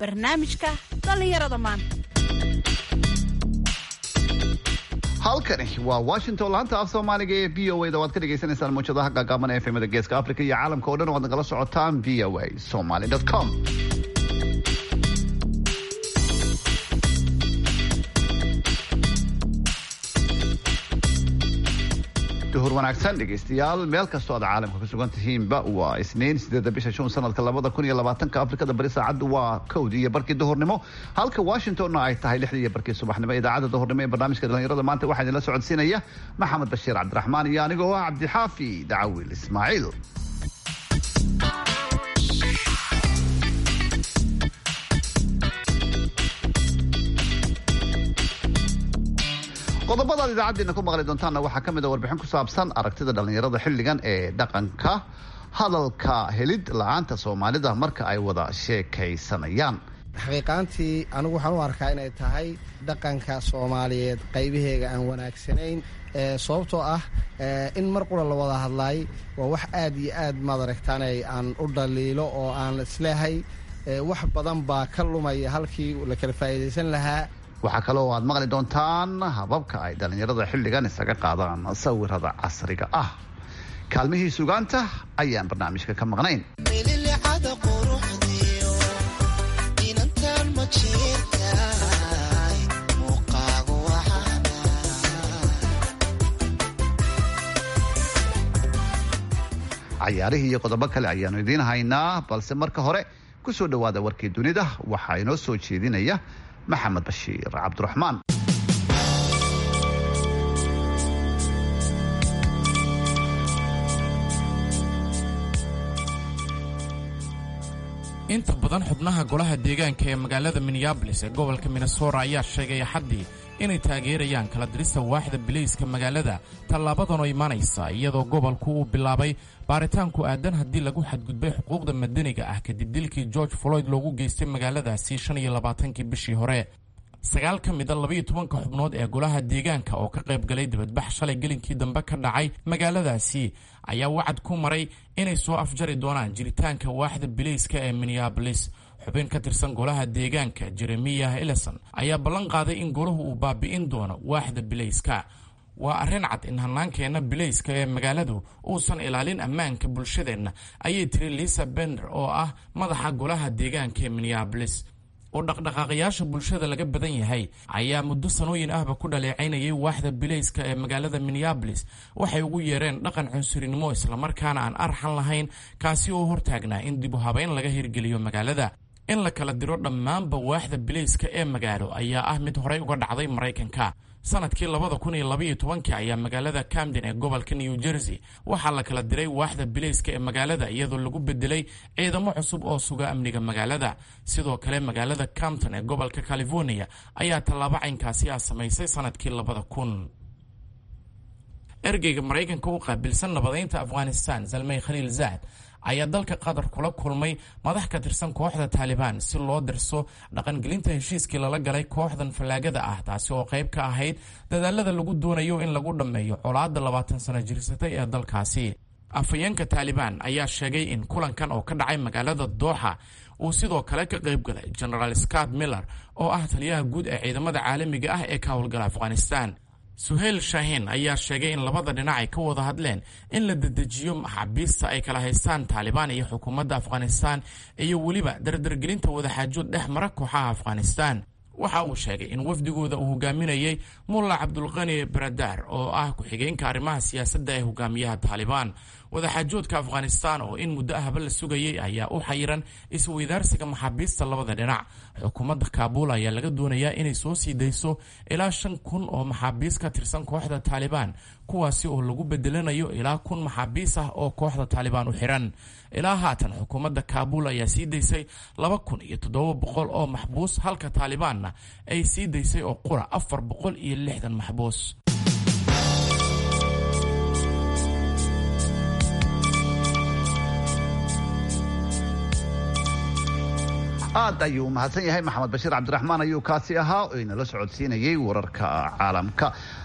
barnaamijka dhallinyarada maanta halkani waa washington laanta af soomaaliga ee v o a da waad ka dhagaysanaysaan muujadaha gaagaaban ee efemada geeska africa iyo caalamka o dhan waad nagala socotaan v o a somaly com duhur wanaagsan dhegaystayaal meel kastoo aad caalamka ku sugan tihiinba waa isniin sideeda bisha juun sanadka labada kun iyo labaatanka afrikada bari saacaddu waa kowdii iyo barkii duhurnimo halka washingtonna ay tahay lixdii iyo barkii subaxnimo idaacadda duhurnimo ee barnaamijka dhalinyarada maanta waxaa idinla socodsiinaya maxamed bashiir cabdiraxmaan iyo anigoo ah cabdixaafi dacawil ismaaciil qodobadaad idaacaddeena ku maqli doontaanna waxaa ka mid a warbixin ku saabsan aragtida dhallinyarada xilligan ee dhaqanka hadalka helid la-aanta soomaalida marka ay wada sheekaysanayaan xaqiiqaantii anigu waxaan u arkaa inay tahay dhaqanka soomaaliyeed qaybaheega aan wanaagsanayn sababtoo ah in mar qura la wada hadlaay waa wax aad iyo aad maad aragtaanay aan u dhaliilo oo aan isleehay wax badan baa ka lumaya halkii la kala faa'iidaysan lahaa waxaa kaloo aad maqli doontaan hababka ay dhallinyarada xilligan isaga qaadaan sawirada casriga ah kaalmihii sugaanta ayaan barnaamijka ka maqnayn cayaarihii iyo qodobo kale ayaanu idiin haynaa balse marka hore ku soo dhowaada warkii dunida waxaa inoo soo jeedinaya maxamed bashiir cabdiraxmaan inta badan xubnaha golaha deegaanka ee magaalada minneabolis ee gobolka minnesota ayaa sheegay axaddii inay taageerayaan kala dirista waaxda bilayska magaalada tallaabadan oo imanaysa iyadoo gobolku uu bilaabay baaritaanku aadan haddii lagu xadgudbay xuquuqda madaniga ah kadib dilkii george floyd loogu geystay magaaladaasi shan iyo labaatankii bishii hore sagaal ka mida labaiyo tobanka xubnood ee golaha deegaanka oo ka qayb galay dibadbax shalay gelinkii dambe ka dhacay magaaladaasi ayaa wacad ku maray inay soo afjari doonaan jiritaanka waaxda bilayska ee minneabolis xubin ka tirsan golaha deegaanka jeremiyah ellison ayaa ballan qaaday in golahu uu baabi'in doono waaxda bilayska waa arrin cad in hannaankeenna bilayska ee magaaladu uusan ilaalin ammaanka bulshadeenna ayay tiri lisa bender oo ah madaxa golaha deegaanka ee minneabolis oo dhaqdhaqaaqayaasha bulshada laga badan yahay ayaa muddo sanooyin ahba ku dhaleecaynayay waaxda bilayska ee magaalada minneabolis waxay ugu yeereen dhaqan cunsurinimo islamarkaana aan arxan lahayn kaasi oo hortaagnaa in dib u habeyn laga hirgeliyo magaalada in la kala diro dhammaanba waaxda bilayska ee magaalo ayaa ah mid horey uga dhacday maraykanka sanadkii labada kun iyo labaiyo tobankii ayaa magaalada camden ee gobolka new jersey waxaa la kala diray waaxda bilayska ee magaalada iyadoo lagu bedelay ciidamo cusub oo suga amniga magaalada sidoo kale magaalada campton ee gobolka california ayaa tallaabo caynkaasi ah samaysay sanadkii labada kun ergeyga maraykanka u qaabilsan nabadaynta afghanistan zalmay khaliil zaad ayaa dalka qatar kula kulmay madax ka tirsan kooxda taalibaan si loo dirso dhaqangelinta heshiiskii lala galay kooxdan fallaagada ah taasi oo qayb ka ahayd dadaalada lagu doonayo in lagu dhammeeyo colaadda labaatan sano jirsatay ee dalkaasi afhayeenka taalibaan ayaa sheegay in kulankan oo ka dhacay magaalada dooxa uu sidoo kale ka qayb galay genaraal scott miller oo ah taliyaha guud ee ciidamada caalamiga ah ee ka howlgala afghanistan suheyl shaahin ayaa sheegay in labada dhinac ay ka wada hadleen in la dedejiyo maxaabiista ay kala haystaan taalibaan iyo xukuumadda afghanistan iyo weliba dardargelinta wadaxaajood dhex mara kooxaha afghanistan waxa uu sheegay in wafdigooda uu hogaaminayay mulla cabdulqani baradar oo ah ku-xigeenka arrimaha siyaasadda ee hogaamiyaha taalibaan wadaxaajoodka afghanistan oo in muddo ahba la sugayay ayaa u xayiran isweydaarsiga maxaabiista labada dhinac xukuumadda kaabuul ayaa laga doonayaa inay soo sii dayso ilaa shan kun oo maxaabiis ka tirsan kooxda taalibaan kuwaasi oo lagu bedelanayo ilaa kun maxaabiis ah oo kooxda taalibaan u xiran ilaa haatan xukuumadda kaabuul ayaa sii daysay laba kun iyo toddoba boqol oo maxbuus halka taalibaanna ay sii daysay oo qura afar boqol iyo lixdan maxbuus aad ayuu mahadsan yahay maxamed bashiir cabdiraxmaan ayuu kaasi ahaa oo inala socodsiinayay wararka caalamka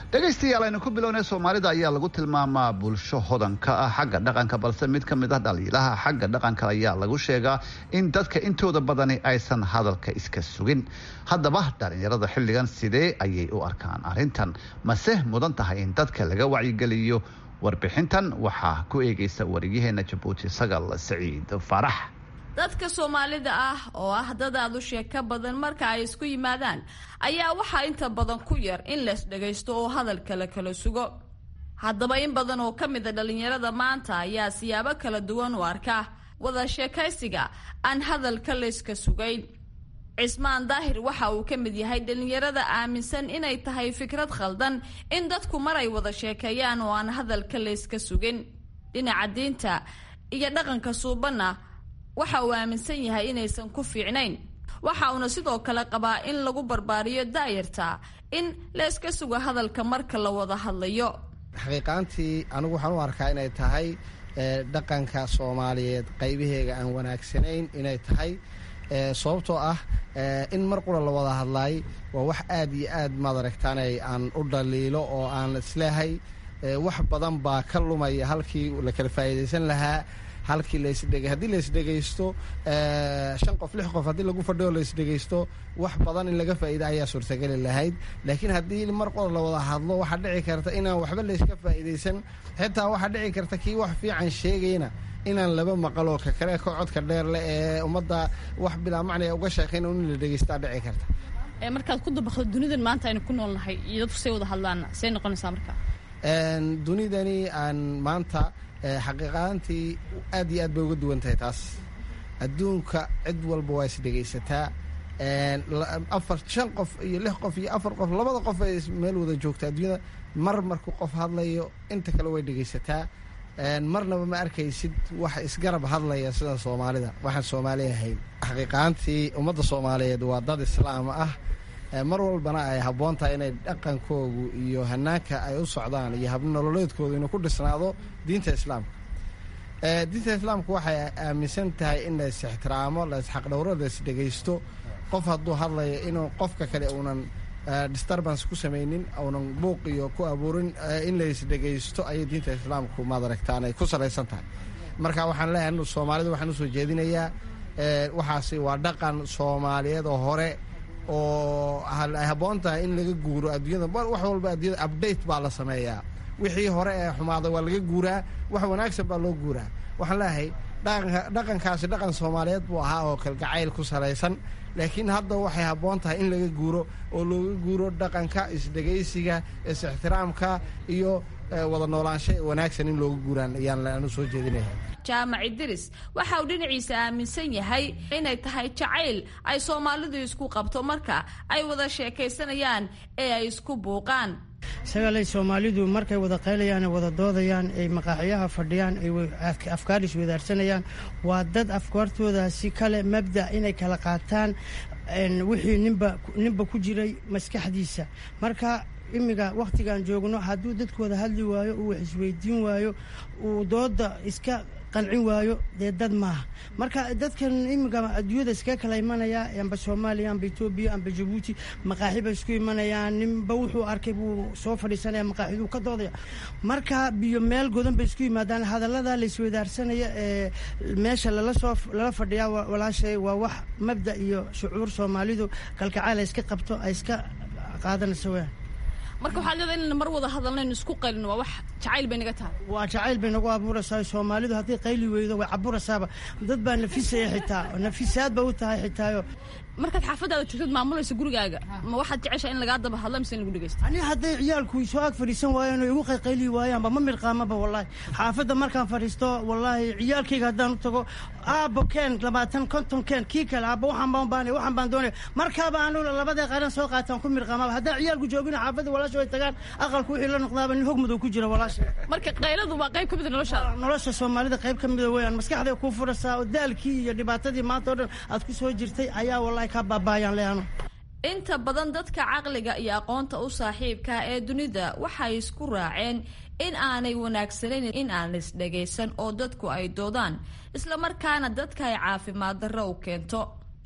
dhegaystayaal aynu ku bilownay soomaalida ayaa lagu tilmaamaa bulsho hodanka ah xagga dhaqanka balse mid ka mid ah dhaliilaha xagga dhaqanka ayaa lagu sheegaa in dadka intooda badani aysan hadalka iska sugin haddaba dhalinyarada xilligan sidee ayay u arkaan arrintan mase mudan tahay in dadka laga wacyigeliyo warbixintan waxaa ku eegaysa wariyaheena jabuuti sagal saciid faarax dadka soomaalida ah oo ah dad aad u sheeko badan marka ay isku yimaadaan ayaa waxaa inta badan ku yar in lees dhagaysto oo hadalka la kala sugo haddaba in badan oo ka mida dhallinyarada maanta ayaa siyaabo kala duwan u arka wada sheekaysiga aan hadalka layska sugayn cismaan daahir waxa uu ka mid yahay dhallinyarada aaminsan inay tahay fikrad khaldan in dadku mar ay wada sheekeeyaan oo aan hadalka layska sugin dhinaca diinta iyo dhaqanka suubanna waxa uu aaminsan yahay inaysan ku fiicnayn waxa uuna sidoo kale qabaa in lagu barbaariyo daayarta in layska sugo hadalka marka la wada hadlayo xaqiiqaantii anigu waxaan u arkaa inay tahay dhaqanka soomaaliyeed qaybaheega aan wanaagsanayn inay tahay sababtoo ah in mar qura la wada hadlaay waa wax aad iyo aad maadaragtaanay aan u dhaliilo oo aan isleehay wax badan baa ka lumaya halkii la kala faa'iidaysan lahaa halkii lasdhe haddii laisdhegaysto shan qof lix qof haddii lagu fadhiyo laisdhegaysto wax badan in laga faa'iida ayaa suurtageli lahayd laakiin haddii mar qor la wada hadlo waxaa dhici karta inaan waxba layska faa'iidaysan xitaa waxaa dhici karta kii wax fiican sheegayna inaan laba maqaloo ka kale ka codka dheer leh ee ummadda wax bilaa macnaya uga sheekayn in la dhegaystaa dhici karta markaad ku dabaqdo dunidan maanta aynu ku noolnahay iyo dadku say wada hadlaana say noqonaysaa marka dunidani aan maanta xaqiiqaantii aad iyo aad bay uga duwan tahay taas adduunka cid walba waa isdhegaysataa afar shan qof iyo lix qof iyo afar qof labada qof ay meel wada joogta adduunyada mar markuu qof hadlayo inta kale way dhegaysataa marnaba ma arkaysid wax isgarab hadlaya sida soomaalida waxaan soomaali ahayn xaqiiqaantii ummadda soomaaliyeed waa dad islaam ah mar walbana ay habboon tahay inay dhaqankoogu iyo hanaanka ay u socdaan iyo habnololeedkoodu inuu ku dhisnaado diinta islaamka diinta islaamka waxay aaminsan tahay in la is ixtiraamo la isxaqdhowro la isdhegaysto qof hadduu hadlayo inuu qofka kale uunan disturbance ku samaynin uunan buuq iyo ku abuurin in la isdhegaysto ayay diinta islaamku maad aragtaan ay ku salaysan tahay marka waxaan leeyahay soomaalida waxaan usoo jeedinayaa waxaasi waa dhaqan soomaaliyeed oo hore oo ay habboon tahay in laga guuro adduunyada wax walba adduunyada update baa la sameeyaa wixii hore ee xumaaday waa laga guuraa wax wanaagsan baa loo guuraa waxaan leeyahay dhaqankaasi dhaqan soomaaliyeed buu ahaa oo kalgacayl ku salaysan laakiin hadda waxay habboon tahay in laga guuro oo looga guuro dhaqanka isdhegaysiga is-ixtiraamka iyo wada noolaansho wanaagsan in looga guuraan ayaan anu soo jeedinaya jaamac idiris waxa uu dhinaciisa aaminsan yahay inay tahay jacayl ay soomaalidu isku qabto marka ay wada sheekaysanayaan ee ay isku buuqaan sagaalay soomaalidu markay wada qaylayaan ay wada doodayaan ay maqaaxiyaha fadhiyaan ay afkaar iswadaarsanayaan waa dad afkaartoodaasi kale mabda inay kala qaataan wixii ninba ninba ku jiray maskaxdiisa marka imiga wakhtigan joogno hadduu dadku wada hadli waayo uu wax isweydiin waayo uu dooda iska qancin waayo dee dad maaha marka dadkan imiga adduunyada iskaga kala imanaya amba soomaaliya amba etoobiya amba jabuuti maqaaxi bay isku imanayaan ninba wuxuu arkay buu soo fadhiisanaya maqaaxiduu ka doodaya marka biyo meel godan bay isku yimaadaan hadallada la iswadaarsanaya ee meesha lala soo lala fadhiyaa walaashay waa wax mabda iyo shucuur soomaalidu kalkacaal ay iska qabto ay iska qaadanayso weyaan marka waxaad leedahay inayna mar wada hadalnaynu isku qaylino waa wax jacayl bay naga tahay waa jacayl bay nagu abuuraysaa soomaalidu haddii qayli weydo way caburaysaaba dad baa nafisaya xitaa nafisaad ba u tahay xitaayo markaad xaafadaada joogtad maamulaysa gurigaaga ma waxaad jeceshaa in lagaa daba hadla mise in lagu dhegeysto ani hadday ciyaalku soo ag fadhiisan waayaan oo igu qayqayli waayaanba ma mirqaamaba wallaahi xaafadda markaan fadhiisto wallaahi ciyaalkayga haddaan u tago aabbo keen labaatan konton keen kii kale aabbo waxaan baan baanay waxaan baan doonaya markaaba anu labadee qaran soo qaataan ku mirqaamaba haddaan ciyaalku joogina xaafadda walaasha way tagaan aqalku wixii la noqdaaba nin hog madow ku jira walaasha marka qayladu waa qayb ka mid a noloshaada nolosha soomaalida qayb ka mida weeyaan maskaxday kuu furaysaa oo daalkii iyo dhibaatadii maanta oo dhan aad ku soo jirtay ayaa wallaahi kaa baabaayaan leano inta badan dadka caqliga iyo aqoonta u saaxiibka ee dunida waxay isku raaceen in aanay wanaagsanayn in aan la isdhagaysan oo dadku ay doodaan islamarkaana dadka ay caafimaad darro u keento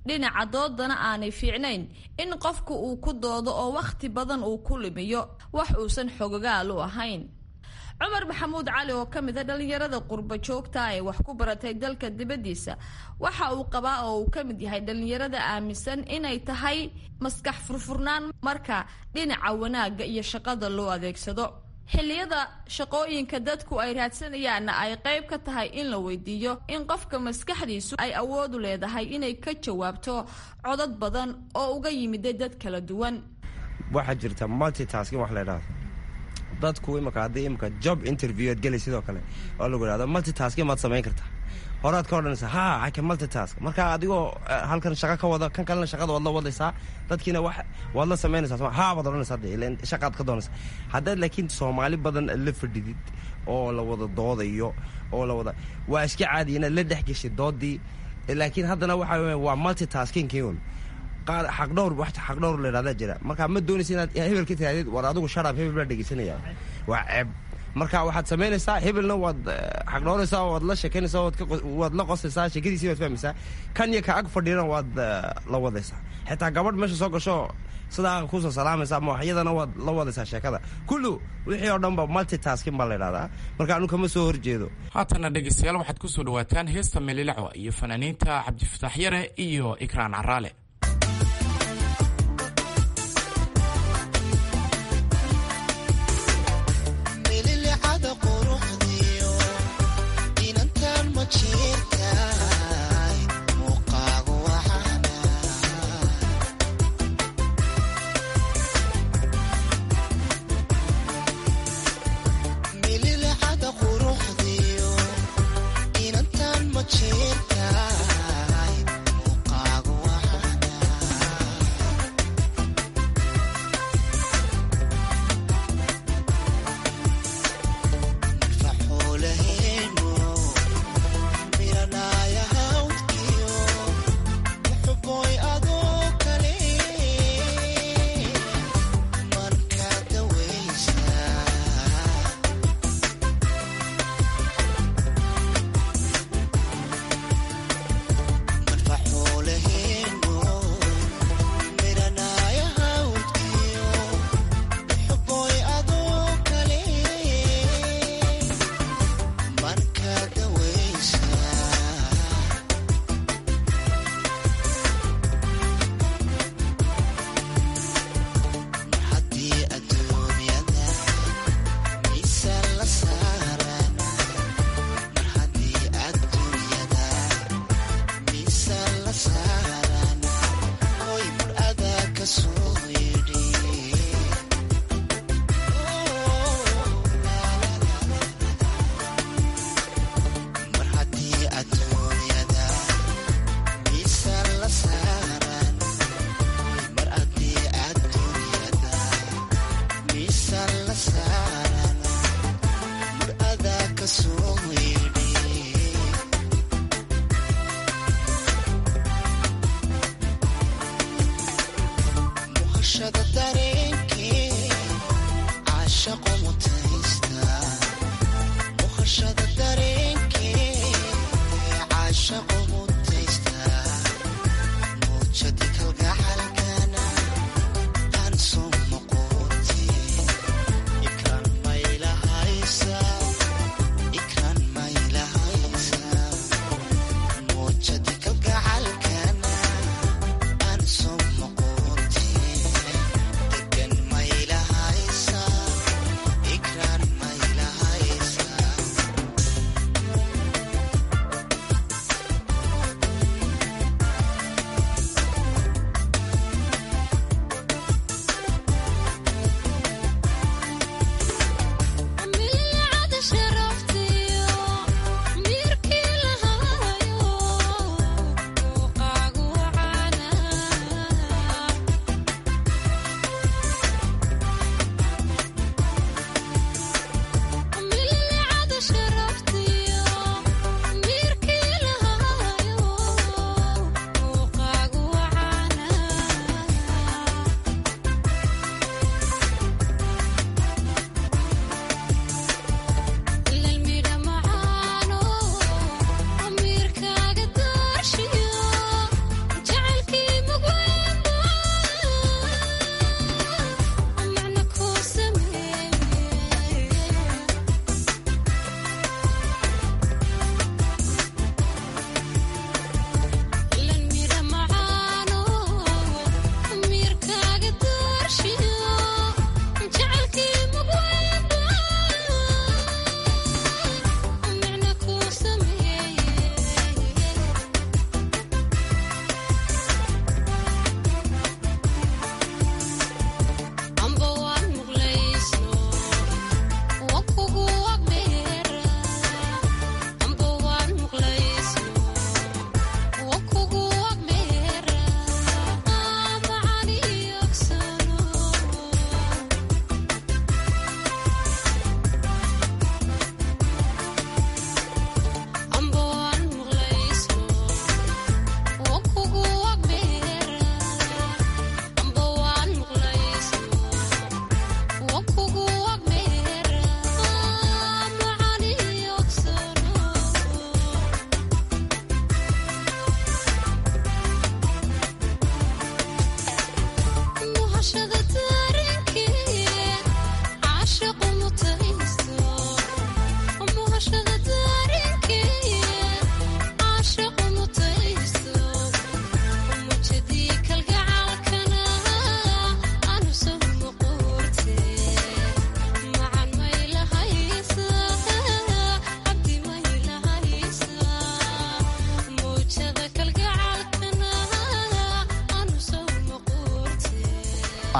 dhinaca doodana aanay fiicnayn in qofku uu ku doodo oo wakhti badan uu ku lumiyo wax uusan xogogaal u ahayn cumar maxamuud cali oo ka mid a dhallinyarada qurba joogta ee wax ku baratay dalka dibaddiisa waxa uu qabaa oo uu ka mid yahay dhallinyarada aaminsan inay tahay maskax furfurnaan marka dhinaca wanaagga iyo shaqada loo adeegsado xilliyada shaqooyinka dadku ay raadsanayaanna ay qayb ka tahay in la weydiiyo in qofka maskaxdiisu ay awoodu leedahay inay ka jawaabto codad badan oo uga yimiday dad kala duwan waxaa jirta multitasking wax la idhahdo dadku imika haddii imika job interview aad gelay sidoo kale oo lagu idhahdo multitasking maad samayn kartaa horaad ka odhanaysaa ha aka multitask marka adigoo halkan shaqo ka wada kan kalena shaqada waad la wadaysaa dadkiina wax waad la samaynaysaa ha baad odhanaysaa de ilan shaqaad ka doonaysaa haddaad laakiin soomaali badan la fadhidid oo la wada doodayo oo la wada waa iska caadi inaad la dhex geshay doodii laakiin haddana waxa weya waa multitasking un qaar xaqdhowr wax xaqdhowr la yidhahdaa jira marka ma doonaysa inaad hebel ka tirahdid war adigu sharaab hebel baa dhegeysanaya waa ceeb marka waxaad samaynaysaa hebelna waad xaqdhooraysaa waad la sheekaynaysaa waad la qosaysaa sheekadiisii waad fahmaysaa kan iyo ka ag fadhiyana waad la wadaysaa xitaa gabadh meesha soo gasho sidaa kusoo salaamaysa ama waxyadana waad la wadaysaa sheekada kullu wixii oo dhan ba multitasking baa la yidhahdaa marka anu kama soo horjeedo haatana dhegeystayaal waxaad ku soo dhawaataan heesta melilacwa iyo fanaaniinta cabdifatax yare iyo ikraan caraale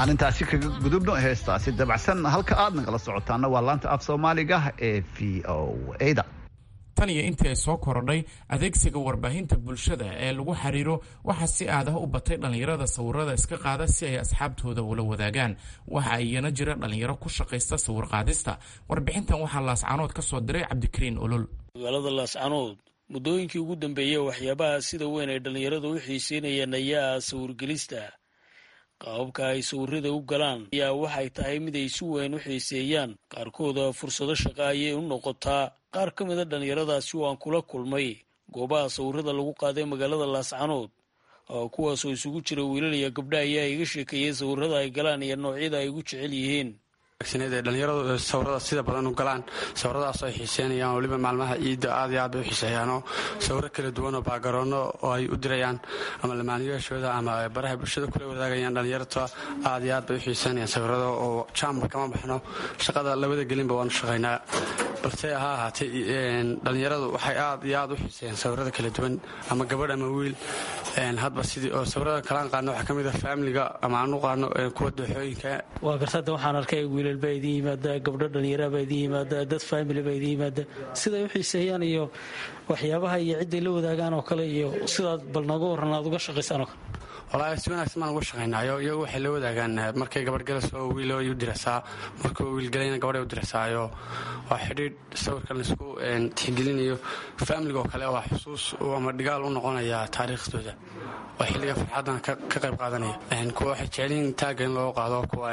aan intaasi kaga gudubno heestaasi dabacsan halka aad nagala socotaana waa laanta af soomaaliga ee v o a-da tan iyo intii ay soo korodhay adeegsiga warbaahinta bulshada ee lagu xiriiro waxaa si aadaha u batay dhallinyarada sawirada iska qaada si ay asxaabtooda ula wadaagaan waxa iyana jira dhallinyaro ku shaqaysta sawir qaadista warbixintan waxaa laascanood ka soo diray cabdikariin olol magaalada laascanood muddooyinkii ugu dambeeyey waxyaabaha sida weyn ay dhallinyaradu u xiiseynayeen ayaa sawirgelista qaababka ay sawirada u galaan ayaa waxay tahay mid ay si weyn u xiiseeyaan qaarkooda fursado shaqa ayay u noqotaa qaar ka mida dhallinyaradaasi oo aan kula kulmay goobaha sawirada lagu qaaday magaalada laascanood kuwaasoo isugu jira wiilal iyo gabdha ayaa iga sheekeeyey sawirada ay galaan iyo noocyada ay ugu jecel yihiin dhalinyaradu sawirada sida badan u galaan sawiradaasoo ay xiiseynayaan weliba maalmaha ciidda aad iyo aad bay u xiiseeyaanoo sawiro kala duwan oo baagaroonno oo ay u dirayaan ama lamaaniyaashooda ama baraha bulshada kula wadaagayaan dhalinyarta aad iyo aad bay u xiiseynayaan sawirada oo jaamar kama baxno shaqada labada gelinba waanu shaqaynaa balse ha ahaatee dhalinyaradu waxay aad iyo aad u xiiseeyaan sawirada kala duwan ama gabadh ama wiil hadba sidii oo sawirada kalaan qaadno waxaa ka mid ah faamiliga ama aan u qaadno kuwa dooxooyinka waa gartada waxaan arkay wiilal baa idin yimaada gabdho dhallinyara baa idin yimaada dad faamili baa idin yimaada siday u xiiseeyaan iyo waxyaabaha iyo cidday la wadaagaan oo kale iyo sidaad bal nooga warran aad uga shaqaysaan oo kale walahi si wanaagsan baan uga shaqaynaayo iyagu waxay la wadaagaan markay gabadh galayso wiilo ay u diraysaa markuu wiilgalayna gabadh ay u diraysaayo waa xidhiidh sawirkan laisku tixgelinayo faamiliga oo kale waa xusuus ama dhigaal u noqonaya taariikhdooda waa xilliga farxaddan ka qayb qaadanaya kuwa waxay jecelyihiin taagga in looga qaado kuwa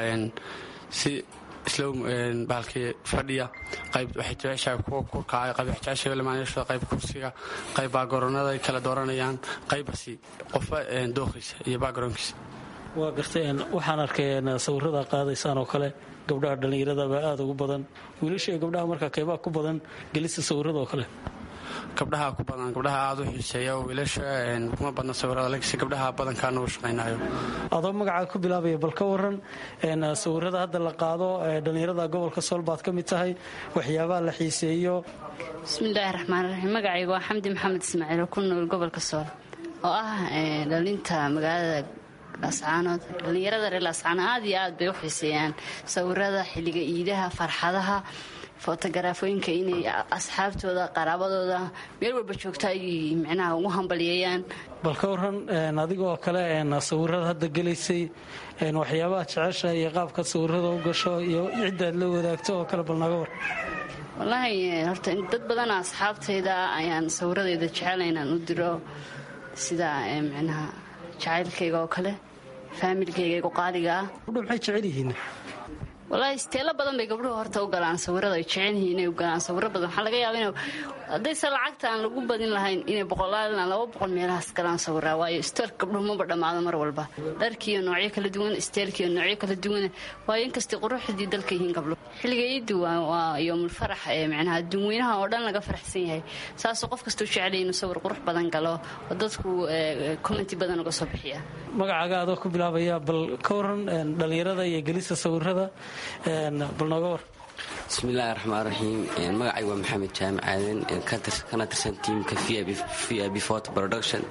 si islow bahalkii fadhiya qayb waxay jeceshahay kuwa kurkacay qayb waxay jeceshahay lamaanyashooda qayb kursiga qayb baagaroonada ay kala dooranayaan qaybasi qofba dooqiisa iyo baagaroonkiisa waa gartay waxaan arkay sawirada qaadaysaan oo kale gabdhaha dhallinyaradaba aada ugu badan wiilasha iyo gabdhaha markaa qaybaha ku badan gelista sawirada oo kale gabdhaha ku badan gabdhaha aada u xiiseeya wiilasha kuma badna sawirada laakiinse gabdhaha badankaana u shaqaynayo adoo magacaa ku bilaabaya bal ka waran sawirada hadda la qaado dhallinyarada gobolka sool baad ka mid tahay waxyaabaha la xiiseeyo bismillaahi raxmaan raxiim magacayga waa xamdi maxamed ismaaciil oo ku nool gobolka sool oo ah dhalinta magaalada laascaanood dhallinyarada reer laascaanood aad iyo aad bay u xiiseeyaan sawirada xilliga iidaha farxadaha fotogarafooyinka inay asxaabtooda qaraabadooda meel walba joogta ay micnaha ugu hambalyeeyaan bal ka waran adigoo kale sawirada hadda gelaysay waxyaabaha jecesha iyo qaabkaad sawirada u gasho iyo ciddaad la wadaagto oo kale bal naga war wallaahi horta dad badana asxaabtayda ayaan sawiradayda jecela inaan u diro sida micnaha jacaylkayga oo kale faamilkayga igu qaaliga ah gabdho maxay jecel yihiin wallaahi isteelo badan bay gabdhuhu horta u galaan sawirada ay jecel yihiin inay u galaan sawiro badan waxaa laga yaaba in haddayse lacagta aan lagu badin lahayn inay boqolaalna laba boqol meelahaas galaan sawiraa waayo isteelka gabdhuhu maba dhammaado mar walba dharkiiyo noocyo kala duwan isteelkiiyo noocyo kala duwan waayo inkastay quruxdii dalka yihiin gabdhuhu xilliga iiddu waa yoomulfarax ee micnaha adduunweynaha oo dhan laga faraxsan yahay saasoo qof kastuu jecelay inuu sawir qurux badan galo oo dadku commenti badan uga soo bixiya magacaaga adoo ku bilaabaya bal ka waran dhallinyarada iyo gelista sawirada bal nooga war bismillaahi raxmaan raxiim magacay waa maxamed jaamic aadan kana tirsan tiimka v i b photo production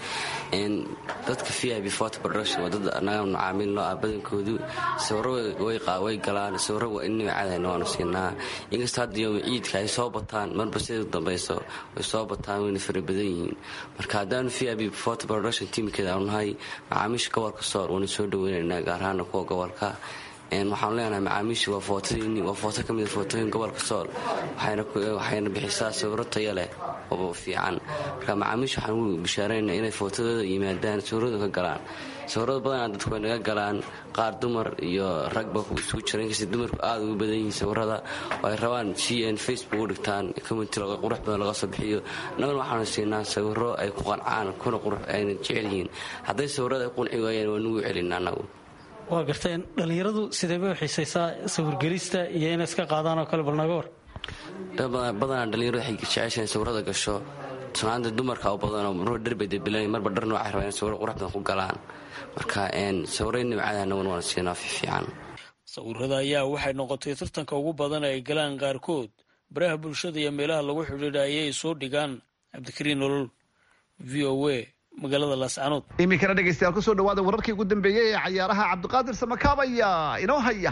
dadka v i b photo production waa dad anaga macaamiil noo ah badankoodu sawiro way galaan sawiro waa innaga caadayna waanu siinaa inkastoo hadda yooma ciidka ay soo bataan marba sida dambayso way soo bataan wayna fara badan yihiin marka haddaanu v i b photo production tiimkeeda aanu nahay macaamiisha gobolka soor waana soo dhaweynaynaa gaar ahaana kuwa gobolka waxaanu leenahay macaamiisha waa footadii waa footo ka mida footooyin gobolka sool waxayna bixisaa sawiro tayo leh oo fiican marka macaamiisha waxaan u bishaaraynaa inay footadooda yimaadaan sawiradu ka galaan sawirada badanaa dadku way naga galaan qaar dumar iyo ragba isugu jira inkasta dumarku aada ugu badan yihiin sawirada oo ay rabaan si n facebook u dhigtaan community qurux badan laga soo bixiyo annaguna waxaanu siinaa sawiro ay ku qancaan kuna qurux ayna jecel yihiin hadday sawirada ay qunci waayeen waa nugu celina annagu waa garteen dhallinyaradu sidee bay u xiisaysaa sawirgelista iyo inay iska qaadaan oo kale bal naga war badanaa dhalinyaradu waxay jeceshaen sawirada gasho sunaanta dumarka u badanoo marba dharbay debilan marba dhar noocay rabaan in sawiro qurux badan ku galaan marka sawiro nimcada annaguna waan siinaa fiican sawirada ayaa waxay noqotay tartanka ugu badan ay galaan qaarkood baraha bulshada iyo meelaha lagu xidhiidha ayay soo dhigaan cabdikariin nolol v o a magaalada laascanood iminkana dhegeystayaal kusoo dhawaada wararkii ugu dambeeyey ee cayaaraha cabdiqaadir samakaab ayaa inoo haya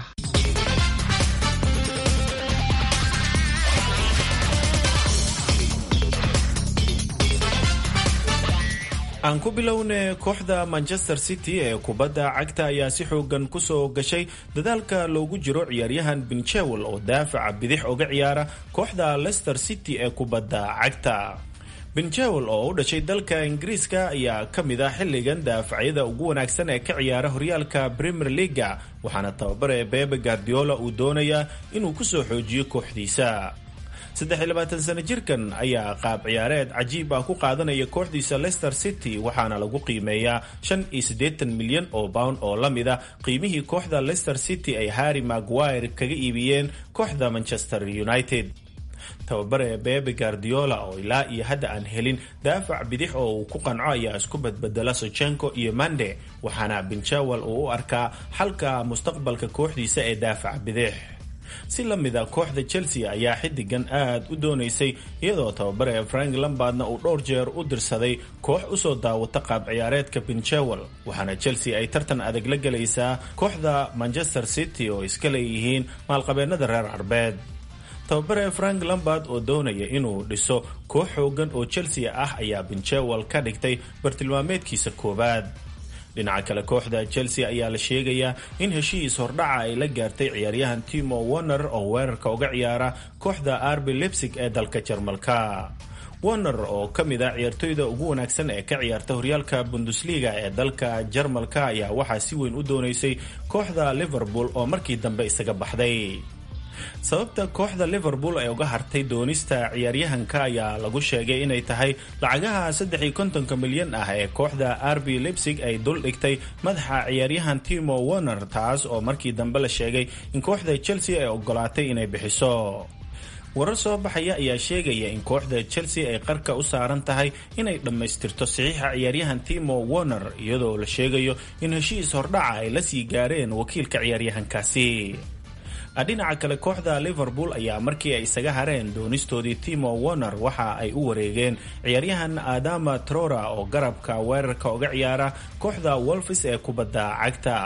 aan ku bilowne kooxda manchester city ee kubadda cagta ayaa si xoogan kusoo gashay dadaalka loogu jiro ciyaaryahan binchewel oo daafaca bidix uga ciyaara kooxda leicester city ee kubadda cagta binjewel oo u dhashay dalka ingiriiska ayaa ka mid ah xilligan daafacyada ugu wanaagsan ee ka ciyaara horyaalka premier leaga waxaana tababare bebe guardiola uu doonayaa inuu kusoo xoojiyo kooxdiisa sano jirkan ayaa qaab ciyaareed cajiib ah ku qaadanaya kooxdiisa leicester city waxaana lagu qiimeeyaa milyan oo pound oo la mid a qiimihii kooxda leicester city ay harry maguire kaga iibiyeen kooxda manchester united tababare bebe guardiola oo ilaa iyo hadda aan helin daafac bidix oo uu ku qanco ayaa isku badbedela sochenko iyo mande waxaana binjawel uu u arkaa xalka mustaqbalka kooxdiisa ee daafac bidix si la mid a kooxda chelsea ayaa xidigan aad u doonaysay iyadoo tababare frank lambardna uu dhowr jeer u dirsaday koox usoo daawata qaab ciyaareedka binjewel waxaana chelsea ay tartan adag la gelaysaa kooxda manchester city oo iska leeyihiin maalqabeennada reer carbeed tababare frank lambard oo doonaya inuu dhiso koox xoogan oo chelsea ah ayaa binjewel ka dhigtay bartilmaameedkiisa koowaad dhinaca kale kooxda chelsea ayaa la sheegayaa in heshiis hordhaca ay la gaartay ciyaaryahan timo warner oo weerarka uga ciyaara kooxda arbi lebsig ee dalka jarmalka warner oo ka mid ah ciyaartoyda ugu wanaagsan ee ka ciyaarta horyaalka bundesliga ee dalka jarmalka ayaa waxaa si weyn u doonaysay kooxda liverpool oo markii dambe isaga baxday sababta kooxda liverpool ay uga hartay doonista ciyaaryahanka ayaa lagu sheegay inay tahay lacagaha saddex-iyo kontonka milyan ah ee kooxda arbi lebsig ay dul dhigtay madaxa ciyaaryahan timo warner taas oo markii dambe la sheegay in kooxda chelsea ay ogolaatay inay bixiso warar soo baxaya ayaa sheegaya in kooxda chelsea ay qarka u saaran tahay inay dhammaystirto saxiixa ciyaaryahan timo warner iyadoo la sheegayo in heshiis hordhaca ay la sii gaareen wakiilka ciyaaryahankaasi dhinaca kale kooxda liverpool ayaa markii ay isaga hareen doonistoodii timo warner waxa ay u wareegeen ciyaaryahan adama trora oo garabka weerarka uga ciyaara kooxda wolfis ee kubadda cagta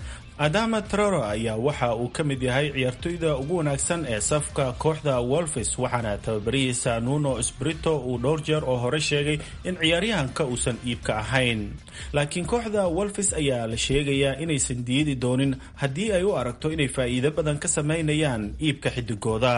adama trora ayaa waxa uu ka mid yahay ciyaartoyda ugu wanaagsan ee safka kooxda wolfis waxaana tababarihiisa nuno sprito uu dhowr jeer oo hore sheegay in ciyaaryahanka uusan iibka ahayn laakiin kooxda wolfis ayaa la sheegayaa inaysan diidi doonin haddii ay u aragto inay faa'iido badan ka samaynayaan iibka xidigooda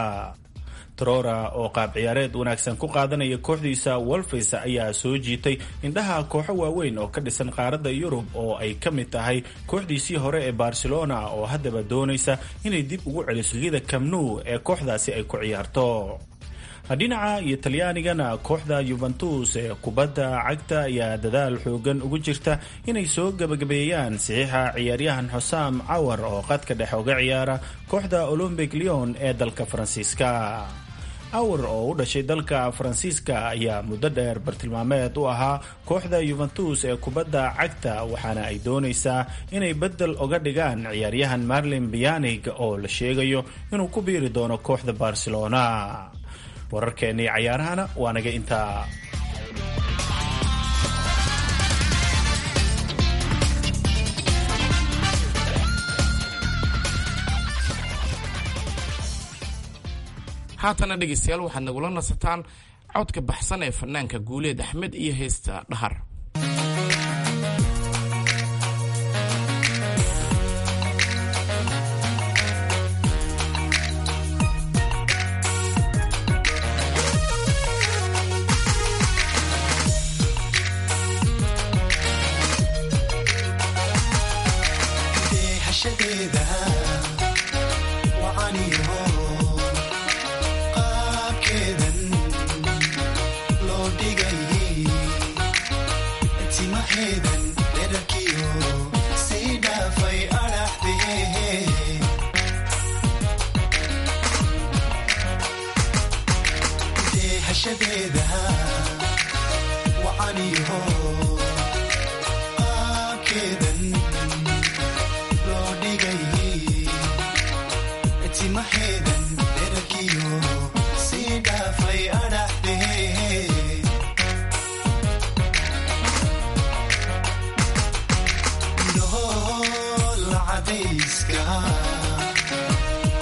trora oo qaab ciyaareed wanaagsan ku qaadanaya kooxdiisa wolfis ayaa soo jiitay indhaha kooxo waaweyn oo ka dhisan qaaradda yurub oo ay ka mid tahay kooxdiisii hore ee barcelona oo haddaba doonaysa inay dib ugu celiso ligada camnu ee kooxdaasi ay ku ciyaarto dhinaca iyo talyaanigana kooxda yuventus ee kubadda cagta ayaa dadaal xoogan ugu jirta inay soo gebagabeeyaan saxiixa ciyaaryahan xusam cawar oo qadka dhexe uga ciyaara kooxda olombic leon ee dalka faransiiska awar oo u dhashay dalka faransiiska ayaa muddo dheer bartilmaameed u ahaa kooxda yuventus ee kubadda cagta waxaana ay doonaysaa inay beddel uga dhigaan ciyaaryahan marlin bianig oo la sheegayo inuu ku biiri doono kooxda barcelona wararkeennii cayaarahana waa naga intaa haatana dhegaystayaal waxaad nagula nasataan codka baxsan ee fanaanka guuleed axmed iyo heesta dhahar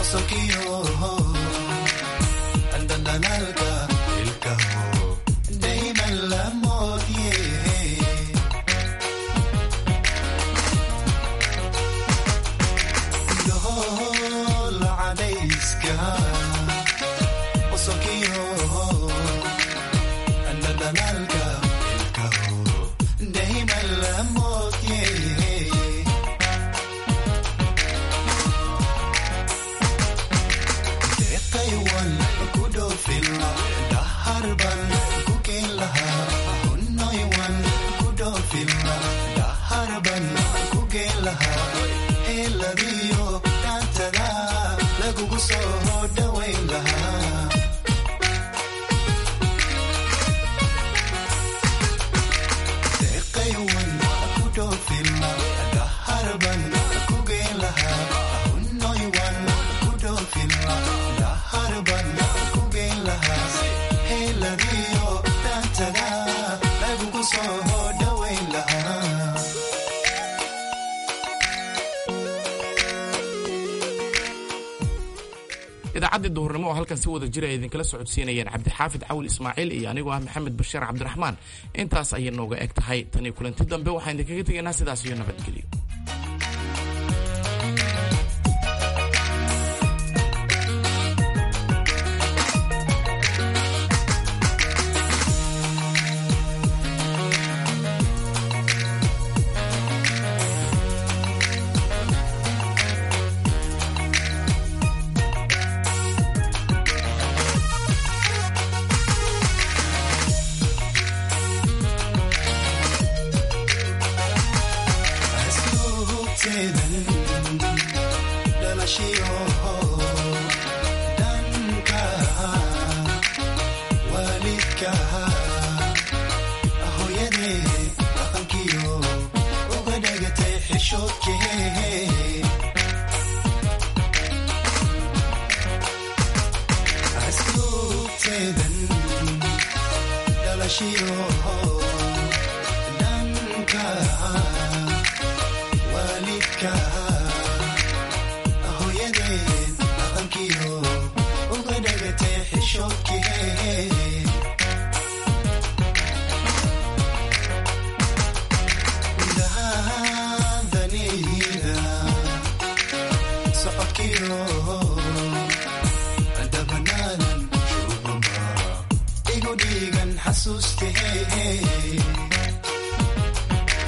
idaacaddii duhurnimo oo halkan si wada jira ay idinkala socodsiinayeen cabdixaafid cawil ismaaciil iyo anigoo ah maxamed bashiir cabdiraxmaan intaas ayay nooga eg tahay tanii kulanti dambe waxaan idinkaga tegaynaa sidaas iyo nabadgelyo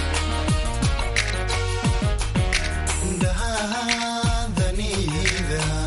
Dahadaniida